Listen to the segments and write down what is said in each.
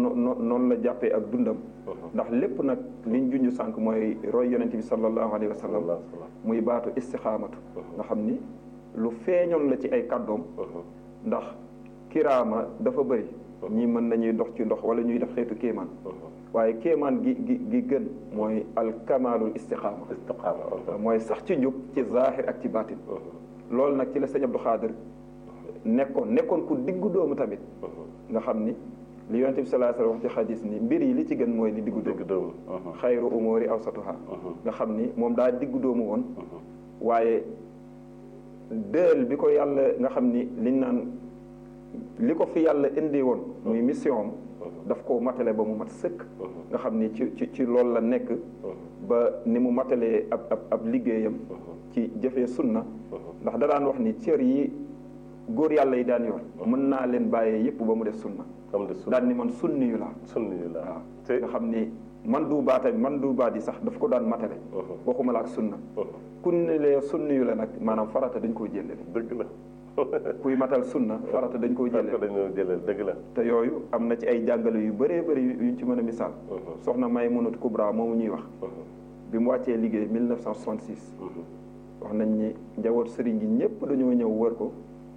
noonu noonu la jàppee ak dundam ndax lépp nag liñ junj sànq mooy roy yonent bi sallallahu alayhi wa sallam muy baatu istixaamatu nga xam ni lu feeñoon la ci ay kàddoom ndax kiraama dafa bëri ñii mën nañuy dox ci ndox wala ñuy def xeetu kéemaan waaye kéemaan gi gi gi gën mooy alkamalul istixaama mooy sax ci njub ci zahir ak ci baatin loolu nag ci la sëñ Abdou Xaadir nekkoon nekkoon ku diggu doomu tamit nga xam ni li yonente bi sallallahu alayhi wasallam wax ci xadis ni mbir yi li ci gën mooy li diggu doomu xayru umuri awsatuha nga xam ni moom daa diggu doomu woon waaye dël bi ko yàlla nga xam ni liñ naan li ko fi yàlla indi woon muy mission am daf ko matale ba mu mat sëkk nga xam ni ci ci ci loolu la nekk ba ni mu matalee ab ab ab liggéeyam ci jëfee sunna ndax da daan wax ni cër yi góor yàlla yi daan yor mën naa leen bàyyee yépp ba mu def sunna daan ni man sunni yu laa sunni yu laa waaw nga xam ni man du baata man du baat yi sax daf ko daan matale waxuma la ak sunna ku ne lee sunni yu la nag maanaam farata dañ koo jëlale dëgg la kuy matal sunna farata dañ koo jëlale dañoo jëlale dëgg la te yooyu am na ci ay jàngale yu bëree bëri yuñ ci mën a misaal soxna Maymunatu Kubra moomu ñuy wax bi mu wàccee liggéey 1966 wax nañ ni njaboot sëriñ gi ñëpp dañoo ñëw wër ko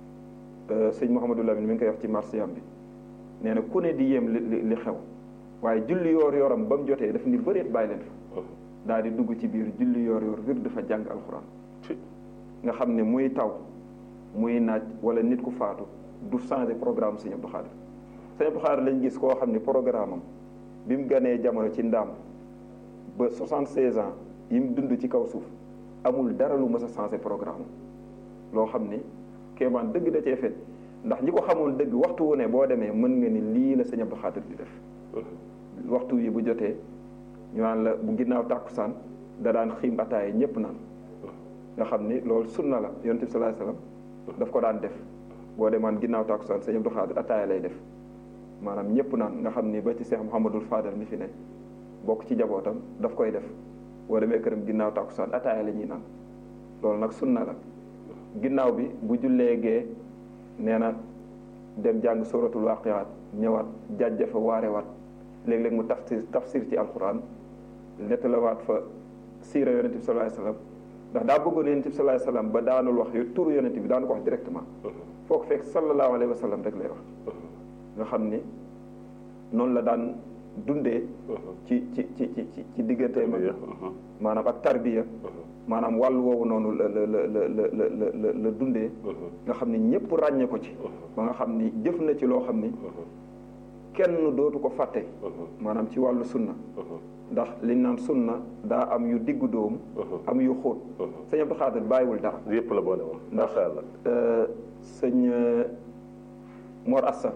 sëñ Mouhamadou Lamine mi ngi koy wax ci marsiyam bi nee na ku ne di yéem li li xew waaye julli yoor yoram ba mu jotee daf ni bëreet bàyyi leen fa daal di dugg ci biir julli yoor yoor wir dafa jàng alxuraan nga xam ne muy taw muy naaj wala nit ku faatu du changé programme sëñ Abdou Khadir sëñ Abdou Khadir lañ gis koo xam ne programme am bi mu ganee jamono ci ndaam ba 76 ans yi mu dund ci kaw suuf amul dara lu mës a changé programme loo xam ni kéemaan dëgg da cee fet ndax ñi ko xamoon dëgg waxtu wu ne boo demee mën nga ni lii la sëñ Abdou Khadir di def waxtu yi bu jotee ñu naan la bu ginnaaw tàkkusaan da daan xiim ataaye ñëpp naan nga xam ni loolu sunna la yonent bi sallallahu alayhi wasallam daf ko daan def boo demaan ginnaaw tàkkusaan sëñ Abdou Khadir ataaye lay def maanaam ñëpp naan nga xam ni ba ci Cheikh Mouhamadul Fadal mi fi ne bokk ci jabootam daf koy def boo demee këram ginnaaw tàkkusaan ataaye la ñuy naan loolu nag sunna la ginnaaw bi bu jullee gee nee na dem jàng suratul waqiat ñëwaat jàjja fa waarewaat léeg-léeg mu tafsir tafsir ci alquran nettalawaat fa siira yonent bi sallallahu alayhi wasallam ndax daa bëggoon yonent bi sallallahu alayhi wasallam ba daanul wax yu turu yonent bi daanu ko wax directement foo ko fekk sallallahu alayhi wasallam rek lay wax nga xam ni noonu la daan dundee ci ci ci ci ci diggante ma maanaam ak tarbiya maanaam wàll woowu noonu la la la la la la la dundee nga xam ni ñëpp ràññee ko ci ba nga xam ni jëf na ci loo xam ni kenn dootu ko fàtte maanaam ci wàllu sunna ndax liñ naan sunna daa am yu diggu dóomu am yu xóot sëñ Abdou Khadir bàyyiwul dara yëpp la boole woon ndax sëñ Mor Assa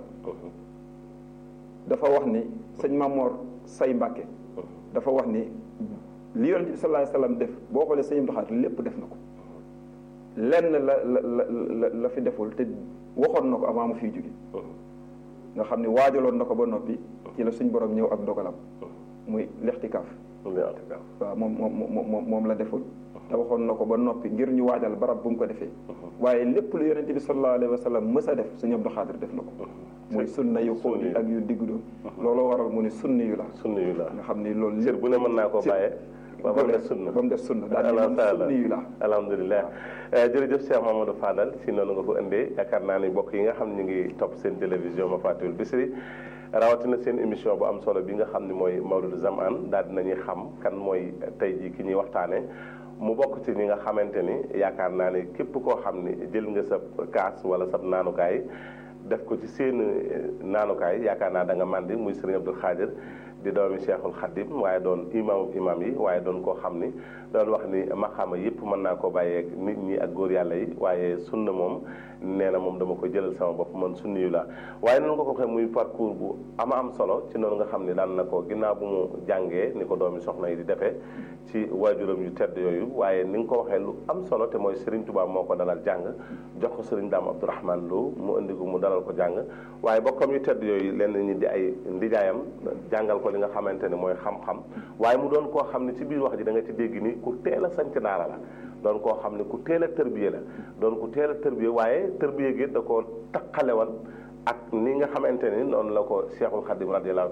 dafa wax ni sëñ Mamor Say Mbàkke dafa wax ni li yonent bi sallallahu alayhi wasallam def boo xoolee sëñ Abdou Khadir lépp def na ko lenn la la la la fi deful te waxoon na ko avant mu fiy jóge nga xam ne waajaloon na ko ba noppi ci la suñ borom ñëw ak ndogalam muy lextikaaf waaw moom moom moom la deful te waxoon na ko ba noppi ngir ñu waajal barab bu mu ko defee waaye lépp lu yonent bi sallallahu alayhi wa sallam mës a def sëñ Abdou Khadir def na ko muy sunna yu xóot yi ak yu diggu doon looloo waral mu ni sunni yu la sunni yu la nga xam ni loolu lépp bu ne mën naa koo bàyyee ba mu def sunna ba mu def sunna daal di mën sunni yu la alhamdulilah jërëjëf Cheikh Mamadou Fadal si noonu nga ko indee yaakaar naa ni mbokk yi nga xam ne ñu ngi topp seen télévision ma Fatul Bichri rawatina seen émission bu am solo bi nga xam ne mooy Mawlud Zamaan daal dinañuy xam kan mooy tey jii ki ñuy waxtaane mu bokk ci ñi nga xamante ni yaakaar naa ni képp koo xam ni jël nga sa kaas wala sa naanukaay def ko ci seen naanukaay yaakaar naa da nga màndi muy Serigne Abdou Khadir di doomi Cheikhul Khadim waaye doon imaamu imaam yi waaye doon koo xam ni doon wax ni maxaama yëpp mën naa koo bàyyeeg nit ñi ak góor yàlla yi waaye sunna moom nee na moom dama ko jëlal sama bopp man sunni yu la waaye noonu nga ko waxee muy parcours bu ama am solo ci noonu nga xam ni daan na ko ginnaaw bu mu jàngee ni ko doomi soxna yi di defee ci waajuram yu tedd yooyu waaye ni nga ko waxee lu am solo te mooy Serigne Touba moo ko dalal jàng jox ko Serigne Dame Abdourahmane Lo mu indi ko mu dalal ko jàng waaye bokkam yu tedd yooyu lenn ñi di ay ndijaayam jàngal ko li nga xamante ne mooy xam-xam waaye mu doon koo xam ne ci biir wax ji da nga ci dégg ni ku teel a sanc daara la doon koo xam ne ku teel a tërbiye la doon ku teel a tërbiye waaye tërbiye gi da koo taqale woon ak ni nga xamante ni noonu la ko Cheikhul Khadim radiyallahu